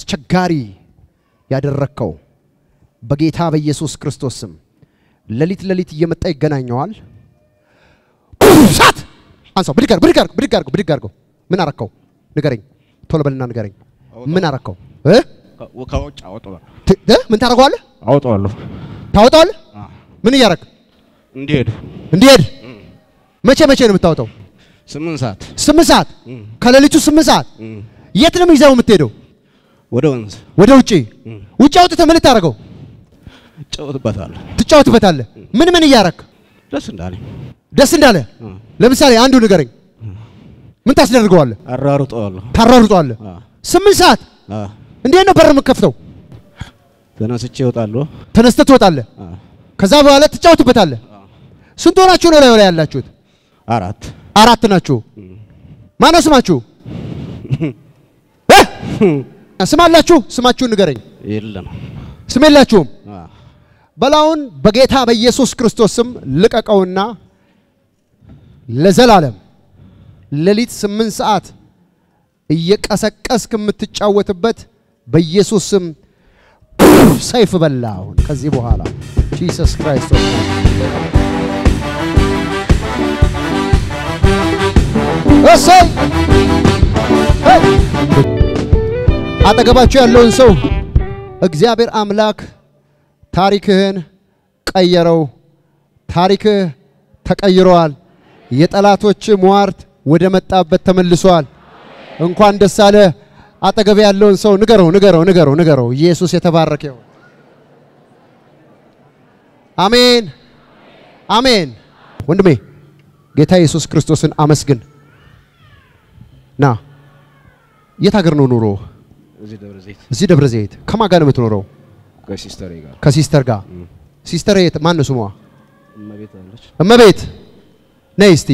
አስቸጋሪ ያደረግከው በጌታ በኢየሱስ ክርስቶስ ስም ሌሊት ሌሊት እየመጣ ይገናኘዋል። ሳት አንሳው፣ ብድግ አድርገው፣ ብድግ አድርገው፣ ብድግ አድርገው፣ ብድግ አድርገው። ምን አረከው? ንገረኝ፣ ቶሎ በልና ንገረኝ። ምን አረከው? እ? ከውጭ አወጣዋለሁ ት- እ? ምን ታደርገዋለህ? አወጣዋለሁ ታወጣዋለህ? ምን እያረግ እንዲሄድ እንዲሄድ መቼ መቼ ነው የምታወጣው? ስምንት ሰዓት ስምንት ሰዓት ከሌሊቱ ስምንት ሰዓት የት ነው ይዘው የምትሄደው? ወደ ወንዝ ወደ ውጪ ውጭ አውጥተህ ምን ልታደርገው? ጨውትበታለሁ ትጫወትበታለህ። ምን ምን እያረግ ደስ እንዳለኝ ደስ እንዳለ ለምሳሌ አንዱ ንገረኝ። ምን ታስደርገዋለህ? አራሩጠዋለሁ ታሯሩጠዋለህ። ስምንት ሰዓት አ፣ እንዴት ነው በር የምከፍተው? ተነስቼ እወጣለሁ ተነስተህ ትወጣለህ። አ፣ ከዛ በኋላ ትጫወትበታለህ። ስንት ሆናችሁ ነው ላይ ላይ ያላችሁት? አራት አራት ናችሁ። ማነው ስማችሁ? እ? ስም አላችሁ? ስማችሁን ንገረኝ። የለም ስም የላችሁም። አ፣ በላውን በጌታ በኢየሱስ ክርስቶስ ስም ልቀቀውና ለዘላለም ሌሊት ስምንት ሰዓት እየቀሰቀስክ የምትጫወትበት በኢየሱስ ስም ሰይፍ በላ። አሁን ከዚህ በኋላ ጂሰስ ክራይስት ሆይ እሰይ ሄይ! አጠገባችሁ ያለውን ሰው እግዚአብሔር አምላክ ታሪክህን ቀየረው። ታሪክህ ተቀይረዋል። የጠላቶች ሟርት ወደ መጣበት ተመልሷል። እንኳን ደስ አለ። አጠገብ ያለውን ሰው ንገረው፣ ንገረው፣ ንገረው፣ ንገረው። ኢየሱስ የተባረከ ይሁን። አሜን፣ አሜን። ወንድሜ ጌታ ኢየሱስ ክርስቶስን አመስግን። ና የት ሀገር ነው ኑሮ? እዚህ ደብረ ዘይት እዚህ ደብረ ዘይት። ከማን ጋር ነው የምትኖረው? ከሲስተሬ ጋር ከሲስተር ጋር። ሲስተር የት? ማን ነው ስሟ? እመቤት አለች እመቤት ነይ እስቲ።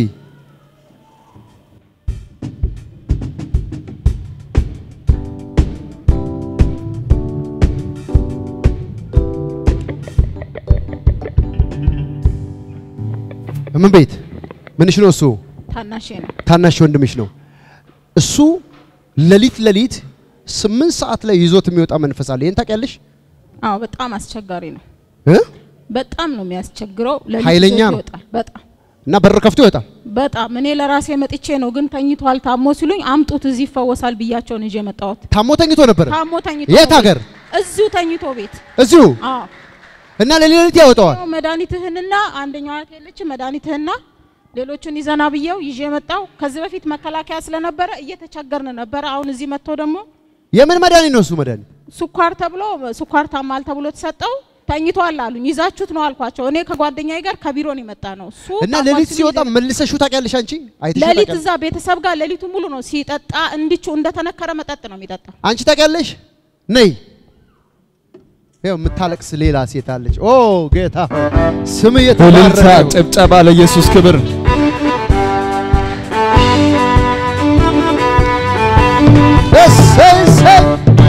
እመቤት ምንሽ ነው እሱ? ታናሼ ነው። ታናሽ ወንድምሽ ነው። እሱ ሌሊት ሌሊት ስምንት ሰዓት ላይ ይዞት የሚወጣ መንፈስ አለ። ይህን ታውቂያለሽ? አዎ በጣም አስቸጋሪ ነው። እ? በጣም ነው የሚያስቸግረው። ሌሊት ኃይለኛ ይዞት ነው። ይወጣል። በጣም እና በር ከፍቶ ይወጣል። በጣም እኔ ለራሴ መጥቼ ነው ግን ተኝቷል ታሞ ሲሉኝ አምጡት እዚህ ይፈወሳል ብያቸውን ይዤ መጣሁት። ታሞ ተኝቶ ነበር። ታሞ ተኝቶ የት ነው ሀገር? ቤት። እዚሁ ተኝቶ ቤት። እዚሁ አዎ እና ሌሊት ሌሊት ያወጣዋል። ያው መድኃኒትህንና አንደኛዋ እህት የለችም መድኃኒትህንና ሌሎቹን ይዘና ብየው ይዤ መጣው። ከዚህ በፊት መከላከያ ስለነበረ እየተቸገርን ነበረ። አሁን እዚህ መጥቶ ደግሞ የምን መድኃኒት ነው እሱ መድኃኒት? ስኳር ተብሎ ስኳር ታማል ተብሎ ተሰጠው። ተኝቷል አሉኝ። ይዛችሁት ነው አልኳቸው። እኔ ከጓደኛዬ ጋር ከቢሮ ነው የመጣ ነው እሱ እና ታሟል ሌሊት ሲሉ ሲወጣ ይዘን- መልሰሽው ታውቂያለሽ አንቺ? አይተሽው ሌሊት ታውቂያለሽ? እዛ ቤተሰብ ጋር ሌሊቱ ሙሉ ነው ሲጠጣ፣ እንዲቹ እንደተነከረ መጠጥ ነው የሚጠጣው። አንቺ ታውቂያለሽ? ነይ ይኸው የምታለቅስ ሌላ ሴት አለች። ኦ ጌታ ስም እልልታ፣ የተባረከ ይሁን። ጭብጨባ ለኢየሱስ ክብር። እሰይ እሰይ።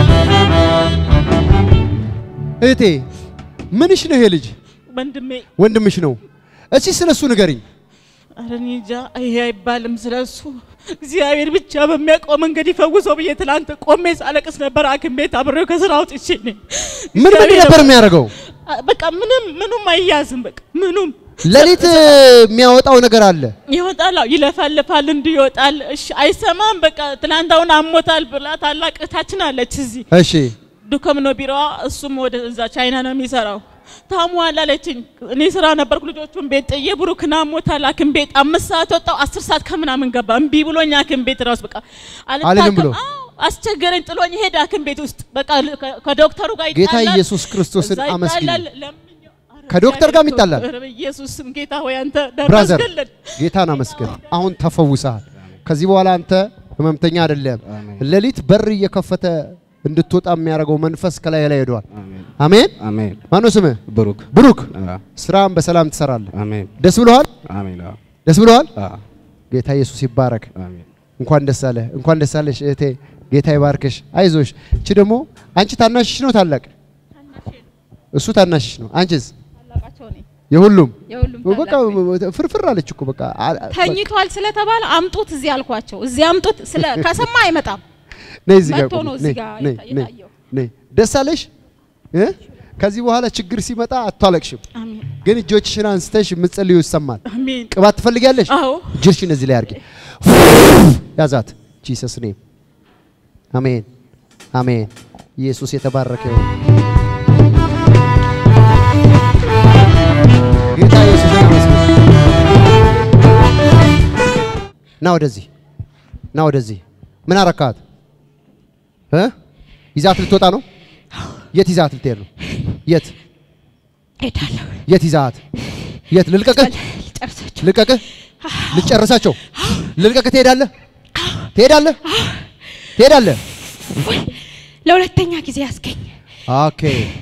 እህቴ ምንሽ ነው ይሄ ልጅ? ወንድሜ ወንድምሽ ነው። እስኪ ስለሱ ንገሪኝ። ኧረ እኔ እንጃ ይሄ አይባልም ስለሱ። እግዚአብሔር ብቻ በሚያውቀው መንገድ ይፈውሰው ብዬ ትላንት ቆሜ ሳለቅስ ነበር። ሐኪም ቤት አብሬው ከስራ አውጥቼ ነኝ። ምን ምን እግዚአብሔር ነበር የሚያደርገው? በቃ ምንም ምኑም አይያዝም። በቃ ምኑም ሌሊት የሚያወጣው ነገር አለ። ይወጣል፣ አዎ፣ ይለፈልፋል፣ እንዲህ ይወጣል። እሺ አይሰማም። በቃ ትናንት አሁን አሞታል ብላ ታላቅ እህታችን አለች እዚህ እሺ ዱከም ነው ቢሮዋ። እሱም ወደ እዛ ቻይና ነው የሚሰራው። ታሟል አለችኝ። እኔ ስራ ነበርኩ ልጆቹን ቤት ጥዬ ብሩክን አሞታል ሐኪም ቤት አምስት ሰዓት ወጣው አስር ሰዓት ከምናምን ገባ። እምቢ ብሎኝ ሐኪም ቤት ራሱ በቃ አልልም ብሎ? አዎ፣ አስቸገረኝ። ጥሎኝ ሄደ ሐኪም ቤት ውስጥ በቃ ከ- ከዶክተሩ ጋር ጌታ ይጣላል። ኢየሱስ ክርስቶስን እዛ አመስግኝ። ይጣላል። ለምኜው፣ ኧረ ከዶክተር ጋርም እግዚአብሔር ይጣላል? ኧረ በኢየሱስ ስም ጌታ ሆይ አንተ ብራዘር ደረስክልን። ጌታን አመስግን። አሁን ተፈውሰሃል። ከዚህ በኋላ አንተ ህመምተኛ አይደለም። አሜን። ሌሊት በር እየከፈተ እንድትወጣ የሚያደርገው መንፈስ ከላይ ላይ ሄዷል። አሜን አሜን። አሜን ማነው ስምህ? ብሩክ ብሩክ። አ፣ ስራን በሰላም ትሰራለህ። አሜን ደስ ብሎሃል? አሜን አዎ፣ ደስ ብሎሃል? አ፣ ጌታ ኢየሱስ ይባረክ። አሜን እንኳን ደስ አለህ፣ እንኳን ደስ አለሽ እህቴ። ጌታ ይባርክሽ። አይዞሽ። እቺ ደግሞ አንቺ ታናሽሽ ነው ታላቅ? እሱ ታናሽሽ ነው። አንቺስ? ታላቃቸው ነኝ። የሁሉም የሁሉም በቃ ታላቅ ነኝ። ፍርፍር አለች እኮ በቃ አ- አ- ተኝቷል ስለተባለ አምጡት እዚህ አልኳቸው። እዚህ አምጡት ስለ ከሰማ አይመጣም። ነይ እዚህ ጋር መጥቶ ቁሚ። ነው እዚህ ነይ፣ ጋር ነይ፣ የታ- ነይ። የታየው። ነይ። ደስ አለሽ እ? ከዚህ በኋላ ችግር ሲመጣ አታለቅሽም፣ አሜን ግን እጆችሽን አንስተሽ የምትጸልዩ ይሰማል። አሜን። ቅባት ትፈልጊያለሽ? አዎ እጅሽን እዚህ ላይ አድርጊ። ያዛት ጂሰስ ኔም። አሜን አሜን። ኢየሱስ የተባረከ ይሁን። ጌታ ኢየሱስ ይመስገን። ና ወደዚህ ና ወደዚህ። ምን አረካት እ ይዛት ልትወጣ ነው? የት ይዛት ልትሄድ ነው? የት ሄዳለሁ የት ይዛት? የት ልልቀቅህ? ልጨርሳቸው ልቀቅህ? ልጨርሳቸው? ልልቀቅህ? ትሄዳለህ? ትሄዳለህ? ትሄዳለህ? ወይ ለሁለተኛ ጊዜ ያስገኝ ኦኬ።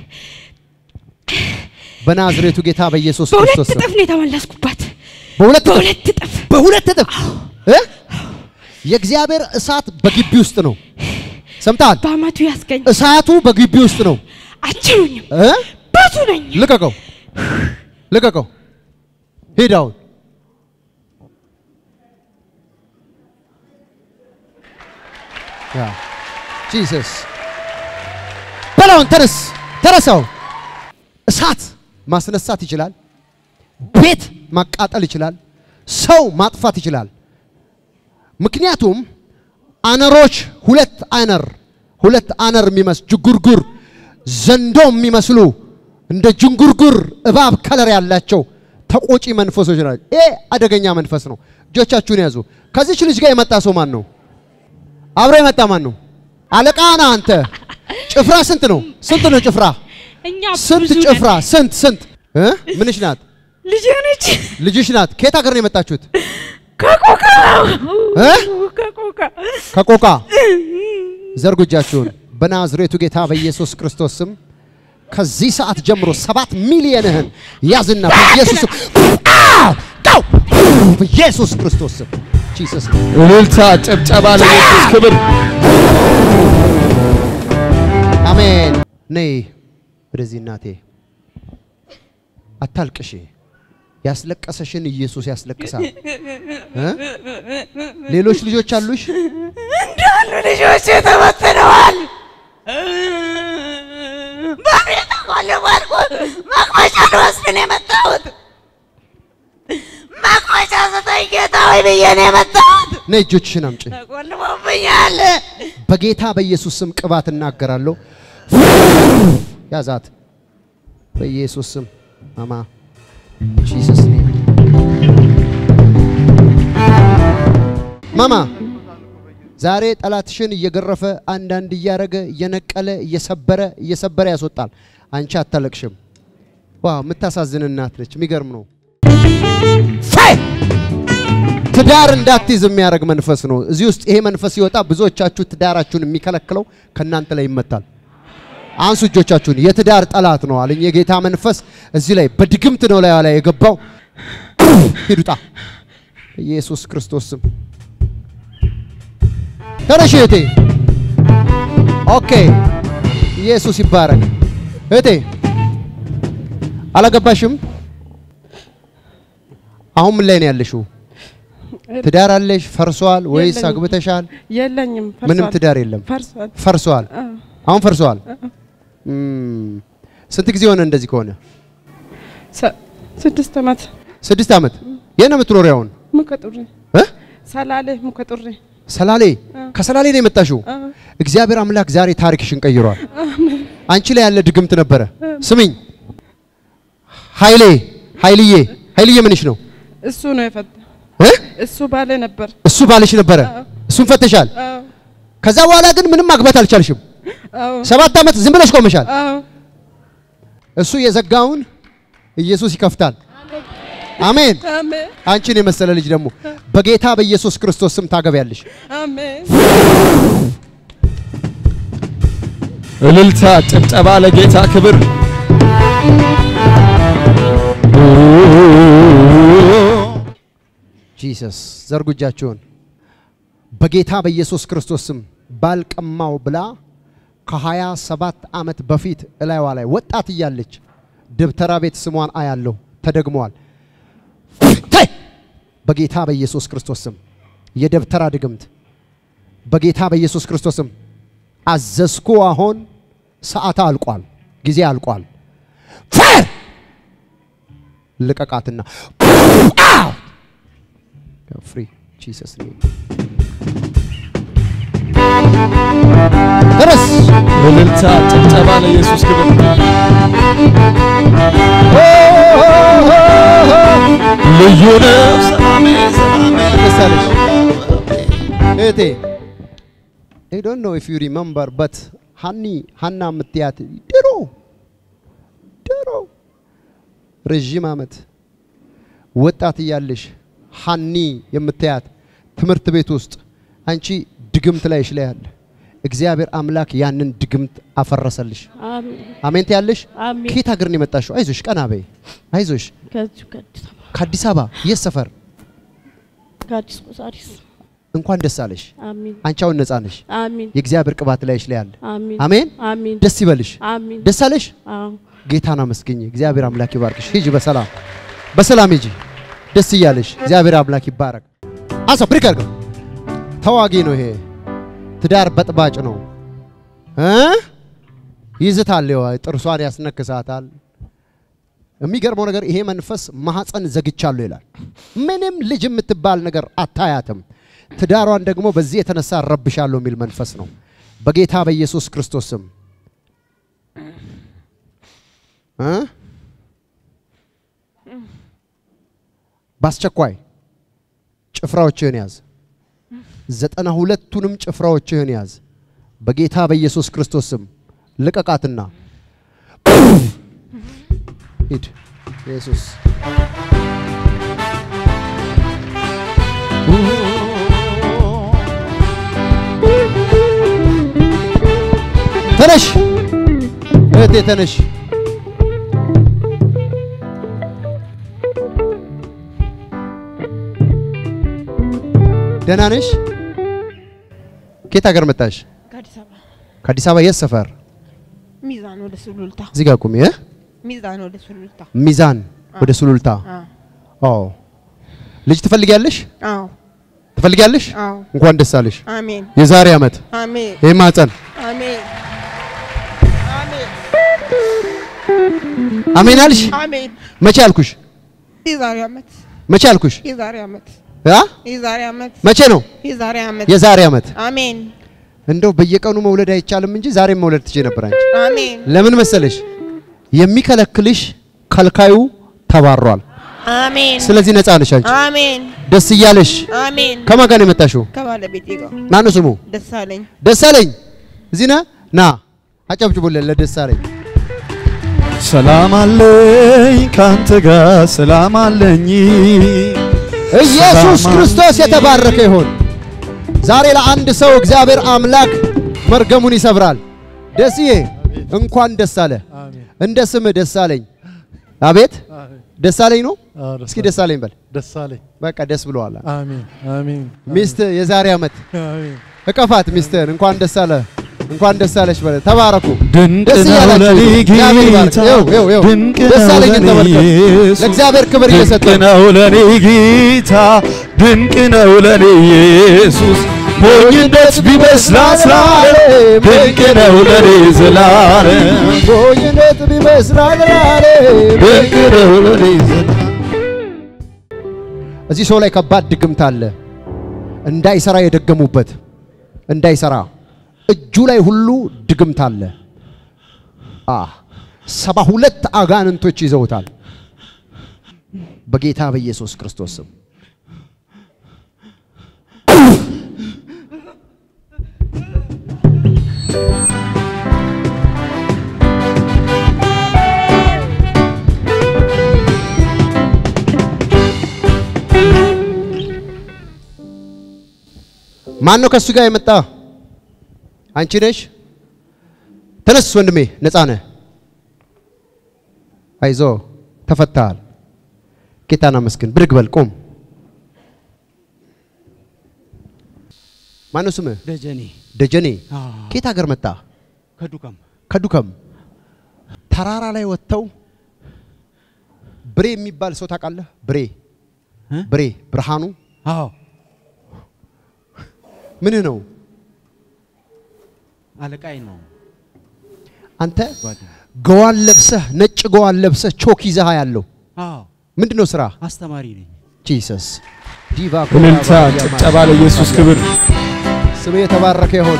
በናዝሬቱ ጌታ በኢየሱስ በሁለት ክርስቶስ ስም እጥፍ ነው የተመለስኩባት በሁለት እጥፍ በሁለት እጥፍ በሁለት እጥፍ እ የእግዚአብሔር እሳት በግቢ ውስጥ ነው። ሰምተሃል? በአመቱ ያስገኝ እሳቱ በግቢ ውስጥ ነው። አችሉኝም እ ብዙ ነኝ ልቀቀው፣ ልቀቀው፣ ሂድ አሁን። ያ ጂሰስ በላውን ተነስ፣ ተነሳው። እሳት ማስነሳት ይችላል። ቤት ማቃጠል ይችላል። ሰው ማጥፋት ይችላል። ምክንያቱም አነሮች ሁለት አነር ሁለት አነር የሚመስሉ ጅጉርጉር ዘንዶ የሚመስሉ እንደ ጅንጉርጉር እባብ ከለር ያላቸው ተቆጪ መንፈሶች ናቸው። ይሄ አደገኛ መንፈስ ነው። እጆቻችሁን ያዙ። ከዚች ልጅ ጋር የመጣ ሰው ማን ነው? አብሮ የመጣ ማን ነው? አለቃ ነህ አንተ። ጭፍራ ስንት ነው? ስንት ነው ጭፍራ? እኛ ስንት ብዙ ነን። ጭፍራ? ስንት ስንት? እ? ምንሽ ናት? ልጅ ነች ልጅሽ ናት። ከየት ሀገር ነው የመጣችሁት? ከቆቃ እ? ከቆቃ ከቆቃ ዘርጉ እጃችሁን በናዝሬቱ ጌታ በኢየሱስ ክርስቶስ ስም ከዚህ ሰዓት ጀምሮ ሰባት ሚሊየንህን ያዝና በኢየሱስ ስም አው! ጋው! በኢየሱስ ክርስቶስ ስም ጂሰስ እልልታ፣ ጭብጨባ ለኢየሱስ ክብር። አሜን። ነይ ወደዚህ እናቴ፣ አታልቅሽ። ያስለቀሰሽን ኢየሱስ ያስለቅሳል። እ? ሌሎች ልጆች አሉሽ? እንዳሉ ልጆች ተበትነዋል። በቤት ተቆልፏል። መቅመጫ ልወስድ ነው የመጣሁት። መቅመጫ ስጠኝ ጌታ ሆይ ብዬ ነው የመጣሁት። ነይ እጆችሽን አምጪ። ተቆልፎብኛል። በጌታ በኢየሱስ ስም ቅባት እናገራለሁ። ያዛት በኢየሱስ ስም ማማ ጂሰስ ኔም ማማ ዛሬ ጠላትሽን እየገረፈ አንዳንድ እያረገ እየነቀለ እየሰበረ እየሰበረ ያስወጣል። አንቺ አታለቅሽም። ዋው የምታሳዝን እናት ነች። የሚገርም ነው። ፋይ ትዳር እንዳትይዝ የሚያደርግ መንፈስ ነው። እዚህ ውስጥ ይሄ መንፈስ ሲወጣ ብዙዎቻችሁ ትዳራችሁን የሚከለክለው ከእናንተ ላይ ይመታል። አንሱ እጆቻችሁን። የትዳር ጠላት ነው አለኝ የጌታ መንፈስ እዚህ ላይ በድግምት ነው ላይ ላይ የገባው። ሂዱጣ ኢየሱስ ክርስቶስ ስም ተነሽ እህቴ። ኦኬ ኢየሱስ ይባረክ። እህቴ አላገባሽም? አሁን ምን ላይ ነው ያለሽው? ትዳር አለሽ? ፈርሷል ወይስ የለኝም። አግብተሻል? የለኝም። ምንም ፈርሷል። ትዳር የለም። ፈርሷል። ፈርሷል። አዎ። አሁን ፈርሷል። እም፣ ስንት ጊዜ ሆነ እንደዚህ ከሆነ? ሰ- ስድስት ዓመት ስድስት ዓመት። የት ነው የምትኖሪው አሁን? ሙከጡሪ እ? ሰላሌ ሙከጡሪ ሰላሌ። ከሰላሌ ነው የመጣሽው? አዎ። እግዚአብሔር አምላክ ዛሬ ታሪክሽን ቀይሯል። አንቺ ላይ ያለ ድግምት ነበረ። ስሚኝ ኃይሌ ኃይልዬ ኃይልዬ ምንሽ ነው እሱ ነው የፈታ እ? እሱ ባለ ነበር። እሱ ባልሽ ነበረ። እሱን ፈተሻል። አዎ ከዛ በኋላ ግን ምንም ማግባት አልቻልሽም። አዎ ሰባት ዓመት ዝም ብለሽ ቆመሻል። አዎ እሱ የዘጋውን ኢየሱስ ይከፍታል። አሜን። አሜን አንቺን የመሰለ ልጅ ደግሞ በጌታ በኢየሱስ ክርስቶስ ስም ታገቢያለሽ። አሜን እልልታ፣ ጭብጨባ ለጌታ ክብር። ጂሰስ ዘርጉ እጃችሁን። በጌታ በኢየሱስ ክርስቶስ ስም ባልቀማው ብላ ከሀያ ሰባት ዓመት በፊት እላይዋ ላይ ወጣት እያለች ደብተራ ቤት ስሟን አያለሁ ተደግመዋል። ተይ! በጌታ በኢየሱስ ክርስቶስ ስም የደብተራ ድግምት በጌታ በኢየሱስ ክርስቶስ ስም አዘዝኩ። አሁን ሰዓት አልቋል፣ ጊዜ አልቋል። ፋየር ልቀቃትና ፍሪ ጂሰስ ኔም ተነስ። እልልታ ጭብጨባ ለኢየሱስ ክብር ልዩ ነው ሰላሜ ሰላሜ ደስ አለሽ እህቴ። አይ ዶንት ኖ ኢፍ ዩ ሪመምበር በት ሀኒ ሀና የምትያት ድሮ ድሮ ረዥም ዓመት ወጣት እያለሽ ሀኒ የምትያት ትምህርት ቤት ውስጥ አንቺ ድግምት ላይሽ ላይ አለ። እግዚአብሔር አምላክ ያንን ድግምት አፈረሰልሽ። አሜን አሜን ትያለሽ። አሜን። ከየት ሀገር ነው የመጣሽው? አይዞሽ፣ ቀና በይ። አይዞሽ። ከዚሁ ከአዲስ አበባ ከአዲስ አበባ የት ሰፈር? ከአዲስ ቆሳሪስ እንኳን ደስ አለሽ። አሜን አንቺ አሁን ነጻ ነሽ። አሜን የእግዚአብሔር ቅባት ላይሽ ላይ አለ። አሜን አሜን። አሜን ደስ ይበልሽ። አሜን ደስ አለሽ። አዎ ጌታን አመስግኝ። እግዚአብሔር አምላክ ይባርክሽ። ሂጂ በሰላም በሰላም ሂጂ። ደስ እያለሽ እግዚአብሔር አምላክ ይባረክ። አንሳ ብሪክ አድርገው። ተዋጊ ነው ይሄ። ትዳር በጥባጭ ነው እ ይዝታል፣ ይኸው ጥርሷን ያስነክሳታል። የሚገርመው ነገር ይሄ መንፈስ ማህፀን ዘግቻለሁ ይላል። ምንም ልጅ የምትባል ነገር አታያትም። ትዳሯን ደግሞ በዚህ የተነሳ ረብሻለሁ የሚል መንፈስ ነው። በጌታ በኢየሱስ ክርስቶስ ስም እ በአስቸኳይ ጭፍራዎችህን ያዝ። ዘጠና ሁለቱንም ጭፍራዎችህን ያዝ። በጌታ በኢየሱስ ክርስቶስ ስም ልቀቃትና ሂድ። ኢየሱስ ተነሽ እህቴ ተነሽ። ደህና ነሽ? ከየት ሀገር መጣሽ? ከአዲስ አበባ ከአዲስ አበባ የት ሰፈር? ሚዛን ወደ ሱሉልታ እዚህ ጋር ቁሚ። እ? ሚዛን ወደ ሱሉልታ ሚዛን ወደ ሱሉልታ። አዎ ኦ ልጅ ትፈልጊያለሽ? አዎ ትፈልጊያለሽ? አዎ እንኳን ደስ አለሽ። አሜን የዛሬ ዓመት አሜን ይህ ማህፀን አሜን አሜን አሜን አልሽ? አሜን መቼ አልኩሽ? የዛሬ ዓመት መቼ አልኩሽ? የዛሬ ዓመት አ? የዛሬ ዓመት መቼ ነው? የዛሬ ዓመት የዛሬ ዓመት። አሜን እንደው በየቀኑ መውለድ አይቻልም እንጂ ዛሬም መውለድ ትችይ ነበር አንቺ። አሜን ለምን መሰለሽ? የሚከለክልሽ ከልካዩ ተባሯል። አሜን ስለዚህ ነፃ ነሽ አንቺ። አሜን ደስ እያለሽ አሜን ከማን ጋር ነው የመጣሽው? ከባለቤቴ ጋር ማነው ስሙ? ደሳለኝ ደሳለኝ። እዚህ ነህ? ና አጨብጭቡልን ለደሳለኝ። ሰላም አለኝ ካንተ ጋር ሰላም አለኝ ኢየሱስ ሰላም ክርስቶስ የተባረከ ይሁን። ዛሬ ለአንድ ሰው እግዚአብሔር አምላክ መርገሙን ይሰብራል። ደስዬ እንኳን ደስ አለ። እንደ ስምህ ደስ አለኝ። አቤት ደስ አለኝ ነው። እስኪ ደስ አለኝ በል። ደስ አለኝ። በቃ ደስ ብለዋል። አሜን አሜን ሚስት የዛሬ ዓመት አሜን። እቀፋት ሚስትህን እንኳን ደስ አለ እንኳን ደስ አለሽ በለ። ተባረኩ። ድንቅ ደስ ነው እያላችሁ ለኔ እግዚአብሔር ይባርክ። ጌታ ይኸው ይኸው ይኸው ድንቅ ደስ ነው አለኝን ለኔ ተመልከቱ። ኢየሱስ ለእግዚአብሔር ክብር ድንቅ እየሰጠ ነው ለኔ ጌታ ድንቅ ነው ለኔ ኢየሱስ ሞኝነት ቢመስላት ላለም ድንቅ ነው ለኔ ዘላለም ሞኝነት ቢመስላል ድንቅ ነው ለኔ ዘላለም እዚህ ሰው ላይ ከባድ ድግምት አለ። እንዳይሰራ የደገሙበት እንዳይሰራ እጁ ላይ ሁሉ ድግምት አለ። አ ሰባ ሁለት አጋንንቶች ይዘውታል። በጌታ በኢየሱስ ክርስቶስ ስም ማን ነው ከእሱ ጋር የመጣ? አንቺ ነሽ? ተነስ ወንድሜ፣ ነፃ ነህ። አይዞ ተፈታሃል። ጌታን አመስግን። ብድግ በል ቆም። ማን ነው ስምህ? ደጀኔ ደጀኔ። አዎ። ከየት ሀገር መጣ? ከዱከም ከዱከም። ተራራ ላይ ወጥተው ብሬ የሚባል ሰው ታውቃለህ? ብሬ እ? ብሬ ብርሃኑ አዎ ምንህ ነው? አለቃይ ነው አንተ ጓደኛ ገዋን ለብሰህ ነጭ ገዋን ለብሰህ ቾክ ይዘህ ያለው አዎ ምንድን ነው ስራ? አስተማሪ ነኝ። ጂሰስ ዲቫ እልልታ፣ ጭብጨባ ለኢየሱስ ክብር። ስም የተባረከ ይሁን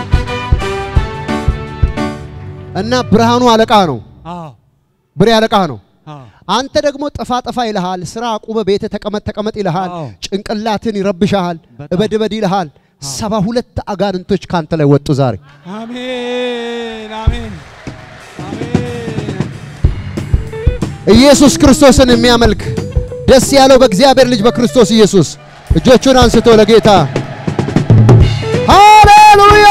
እና ብርሃኑ አለቃ ነው፣ አዎ ብሬ አለቃ ነው። አዎ አንተ ደግሞ ጠፋ ጠፋ ይልሃል፣ ስራ አቁመ ቤተ ተቀመጥ ተቀመጥ ይልሃል፣ አዎ። ጭንቅላትን ይረብሻል፣ በጣም። እበድ እበድ ይልሃል። ሰባ ሁለት አጋንንቶች ካንተ ላይ ወጡ ዛሬ። አሜን አሜን አሜን ኢየሱስ ክርስቶስን የሚያመልክ ደስ ያለው በእግዚአብሔር ልጅ በክርስቶስ ኢየሱስ እጆቹን አንስቶ ለጌታ ሃሌሉያ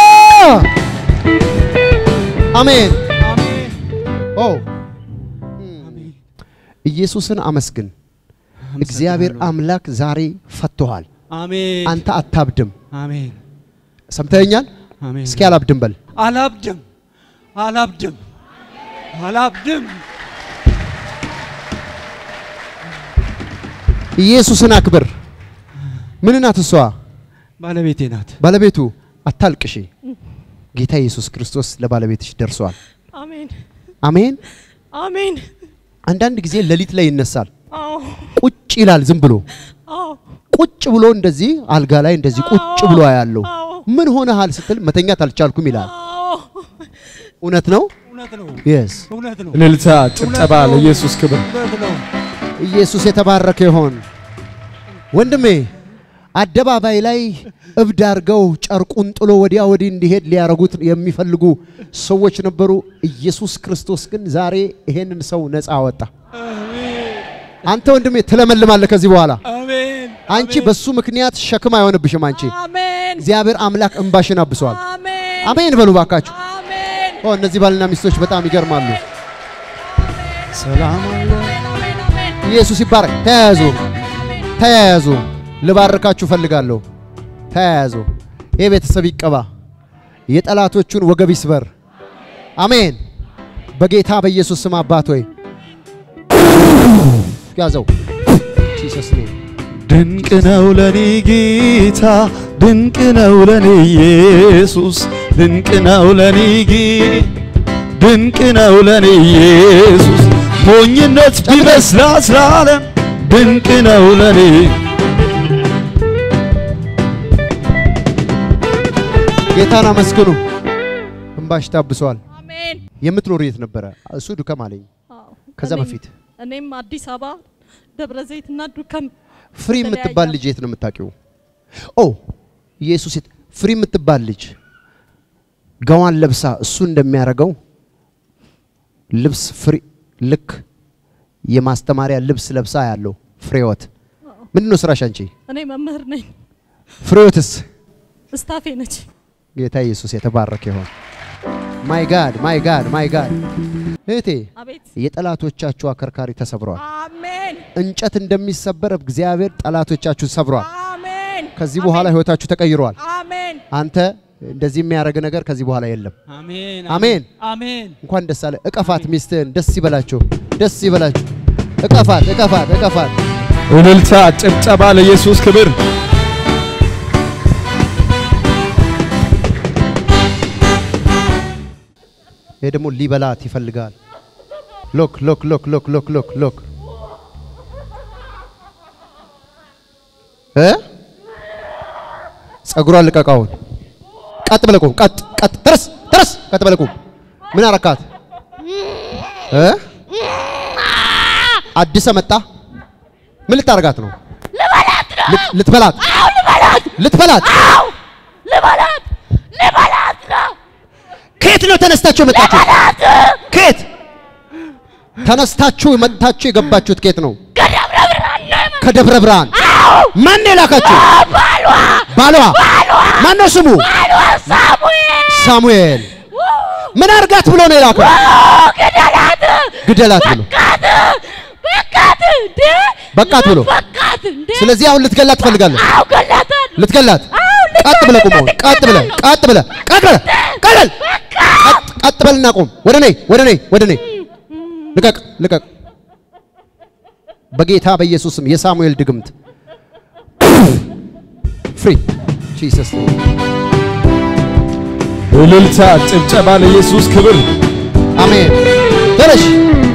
አሜን። አሜን ኦ ኢየሱስን አመስግን። እግዚአብሔር አምላክ ዛሬ ፈቶሃል። አሜን አንተ አታብድም። አሜን ሰምተኛል? አሜን እስኪ አላብድም በል። አላብድም አላብድም አላብድም ኢየሱስን አክብር። ምን ናት እሷ? ባለቤቴ ናት። ባለቤቱ አታልቅሺ። ጌታ ኢየሱስ ክርስቶስ ለባለቤትሽ ደርሷል። አሜን አሜን። አሜን። አንዳንድ ጊዜ ሌሊት ላይ ይነሳል፣ አዎ ቁጭ ይላል። ዝም ብሎ አዎ ቁጭ ብሎ እንደዚህ አልጋ ላይ እንደዚህ ቁጭ ብሎ ያለው አዎ ምን ሆነሃል ስትል መተኛት አልቻልኩም ይላል። አዎ እውነት ነው? እውነት ነው የስ እውነት ነው እልልታ፣ ጭብጨባ ለኢየሱስ ክብር። እውነት ነው። ኢየሱስ የተባረከ ይሆን። ወንድሜ አደባባይ ላይ እብድ አድርገው ጨርቁን ጥሎ ወዲያ ወዲህ እንዲሄድ ሊያረጉት የሚፈልጉ ሰዎች ነበሩ። ኢየሱስ ክርስቶስ ግን ዛሬ ይሄንን ሰው ነፃ አወጣ። አንተ ወንድሜ ትለመልማለህ ከዚህ በኋላ አሜን አንቺ በሱ ምክንያት ሸክም አይሆንብሽም። አንቺ አሜን እግዚአብሔር አምላክ እንባሽን አብሷል። አሜን አሜን በሉ ባካችሁ። አሜን ኦ እነዚህ ባልና ሚስቶች በጣም ይገርማሉ። ሰላም አለ አሜን አሜን ኢየሱስ ይባረክ። ተያያዙ፣ ተያያዙ። ልባርካችሁ ፈልጋለሁ። ተያያዙ። ይህ ቤተሰብ ይቀባ፣ የጠላቶቹን ወገብ ይስበር። አሜን። በጌታ በኢየሱስ ስም አባት ሆይ ያዘው። ጂሰስ ኔም ድንቅ ነው ለኔ ጌታ፣ ድንቅ ነው ለኔ ኢየሱስ፣ ድንቅ ነው ለኔ ጌታ፣ ድንቅ ነው ለኔ ኢየሱስ። ሞኝነት ቢመስላት ለዓለም ድንቅ ነው ለኔ ጌታን አመስግኑ። እንባሽ ታብሷል። አሜን የምትኖሩ የት ነበረ? እሱ ዱከም አለኝ። አዎ ከዛ እኔም- በፊት እኔም አዲስ አበባ ደብረ ዘይትና ዱከም ፍሪ የምትባል ልጅ የት ነው የምታውቂው? ኦ ኢየሱስ የት ፍሪ የምትባል ልጅ ገዋን ለብሳ እሱ እንደሚያደርገው ልብስ ፍሪ ልክ የማስተማሪያ ልብስ ለብሳ ያለው ፍሬወት ምንድን ነው ስራሽ አንቺ? እኔ መምህር ነኝ ፍሬወትስ ስታፌ ነች ጌታ ኢየሱስ የተባረከ ይሆን። ማይ ጋድ ማይ ጋድ ማይ ጋድ እህቴ አቤት የጠላቶቻችሁ አከርካሪ ተሰብሯል። አሜን እንጨት እንደሚሰበር እግዚአብሔር ጠላቶቻችሁ ሰብሯል። አሜን ከዚህ በኋላ ህይወታችሁ ተቀይሯል። አሜን አንተ እንደዚህ የሚያደርግ ነገር ከዚህ በኋላ የለም። አሜን አሜን። አሜን እንኳን ደስ አለ። እቀፋት፣ ሚስትህን ደስ ይበላችሁ፣ ደስ ይበላችሁ። እቀፋት፣ እቀፋት፣ እቀፋት። እልልታ፣ ጭብጨባ ለኢየሱስ ክብር። ይሄ ደግሞ ሊበላት ይፈልጋል። ሎክ ሎክ ሎክ ሎክ ሎክ ሎክ ሎክ እ ጸጉሯን ልቀቃውን። ቀጥ ብለህ ቁም። ቀጥ ቀጥ ተረስ ተረስ። ቀጥ ብለህ ቁም። ምን አረካት እ አዲስ መጣ። ምን ልታረጋት ነው? ልት- ልትበላት ልትበላት ልበላት ልበላት ነው ከየት ነው ተነስታችሁ የመጣችሁ? ከየት ተነስታችሁ መጥታችሁ የገባችሁት ከየት ነው? ከደብረ ብርሃን ነው የመ- ከደብረ ብርሃን። ማን ነው የላካችሁ? ባሏ ባሏ። ማን ነው ስሙ? ባሏ ሳሙኤል ሳሙኤል። ምን አርጋት ብሎ ነው የላከው? ግደላት ግደላት ብሎ በቃት በቃት እንዴ በቃት ብሎ። በቃት እንዴ ስለዚህ አሁን ልትገላት ትፈልጋለህ? አው ገላታል ልትገላት። ቀጥ ብለህ ቁም። አሁን ቀጥ ብለህ ቀጥ ብለህ ቀጥ ብለህ ቀጥ በል። ቀጥ ቀጥ በልና ቁም። ወደ እኔ ወደ እኔ ወደ እኔ ልቀቅ ልቀቅ። በጌታ በኢየሱስም የሳሙኤል ድግምት ፍሪ ጂሰስ እልልታ፣ ጭብጨባ ለኢየሱስ ክብር። አሜን። ተነሽ።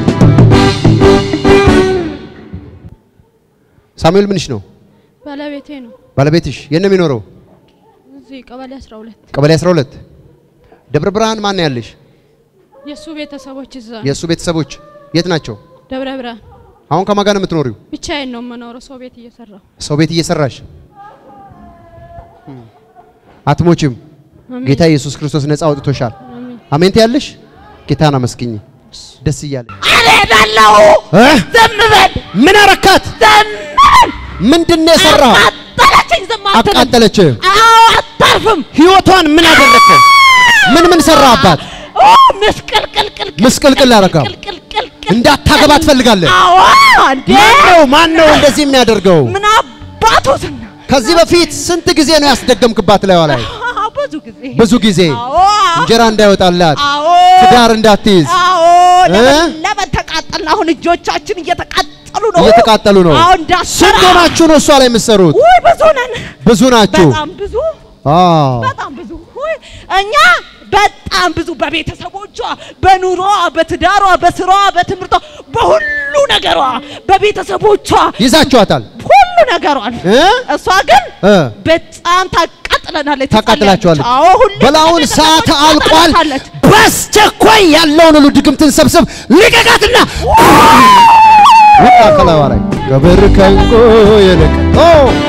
ሳሙኤል ምንሽ ነው? ባለቤቴ ነው። ባለቤትሽ የት ነው የሚኖረው? እዚህ ቀበሌ 12 ቀበሌ 12 ደብረ ብርሃን ማን ነው ያለሽ? የእሱ ቤተሰቦች እዛ ነው። የእሱ ቤተሰቦች የት ናቸው? ደብረ ብርሃን አሁን ከማን ጋር ነው የምትኖሪው? ብቻዬን ነው የምኖረው። ሰው ቤት እየሰራሁ ሰው ቤት እየሰራሽ አትሞችም። አሜን። ጌታ ኢየሱስ ክርስቶስ ነፃ አውጥቶሻል። አሜን። አሜን ትያለሽ። ጌታን አመስግኝ። ደስ እያለ እሄዳለሁ። እ? ዝም በል ምን አረካት? ዝም በል። ምንድን ነው የሰራው? አቃጠለችኝ። ዝም አትልም። አቃጠለች። አዎ አታርፍም። ህይወቷን ምን አደረግከው? ምን ምን ሰራባት? ኦ ምስቅልቅልቅል ምስቅልቅል አረጋው። ቅልቅልቅል እንዳታገባ ትፈልጋለህ? አዎ እንዴ ማን ነው ማን ነው እንደዚህ የሚያደርገው? ምን አባቱ ዝና ከዚህ በፊት ስንት ጊዜ ነው ያስደገምክባት ላይዋ ላይ? ብዙ ጊዜ ብዙ ጊዜ አዎ እንጀራ እንዳይወጣላት አዎ ትዳር እንዳትይዝ አዎ እ? ለምን ለምን ተቃጠልን? አሁን እጆቻችን እየተቃጠሉ ነው። እየተቃጠሉ ነው። አዎ እንዳሰራ ስንት ሆናችሁ ነው እሷ ላይ የምትሰሩት? ውይ ብዙ ነን። ብዙ ናችሁ። በጣም ብዙ አዎ በጣም ብዙ ውይ እኛ በጣም ብዙ በቤተሰቦቿ፣ በኑሮዋ፣ በትዳሯ፣ በስራዋ፣ በትምህርቷ፣ በሁሉ ነገሯ በቤተሰቦቿ ይዛችኋታል ሁሉ ነገሯን እ? እሷ ግን እ? በጣም ታቃጥለናለች። ታቃጥላችኋለች። አዎ ሁሉ በላውን ሰዓት አልቋል። ታቃጥላለች። በአስቸኳይ ያለውን ሁሉ ድግምትን ሰብስብ ልቀቃትና ውጣ ከላይዋ ላይ ክብር ከእንቁ ይልቅ ኦ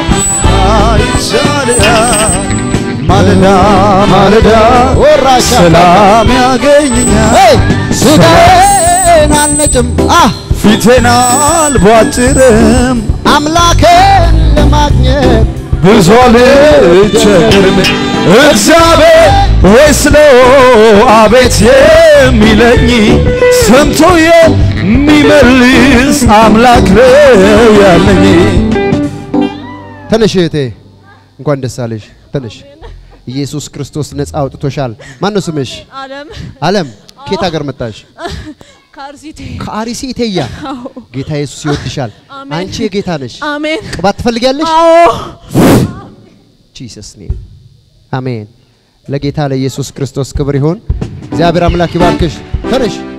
አይቻልያል ማለዳ ማለዳ ወራሻ ሰላም ያገኘኛል ሄይ ስጋዬን አልነጭም አ ፊቴን አልቧጭርም አምላኬን ለማግኘት ብዙ አልቸገርም እግዚአብሔር ወይስ ነው አቤት የሚለኝ ሰምቶ የሚመልስ አምላክ ነው ያለኝ ተነሽ እህቴ፣ እንኳን ደስ አለሽ። ተነሽ። ኢየሱስ ክርስቶስ ነፃ አውጥቶሻል። ማን ነው ስምሽ? አለም አለም። ከየት ሀገር መጣሽ? ከአርሲቴ ከአሪሲ ኢቴያ። ጌታ ኢየሱስ ይወድሻል። አሜን። አንቺ የጌታ ነሽ። አሜን ቅባት ትፈልጊያለሽ? አዎ ጂሰስ ኔም አሜን። ለጌታ ለኢየሱስ ክርስቶስ ክብር ይሁን። እግዚአብሔር አምላክ ይባርክሽ። ተነሽ።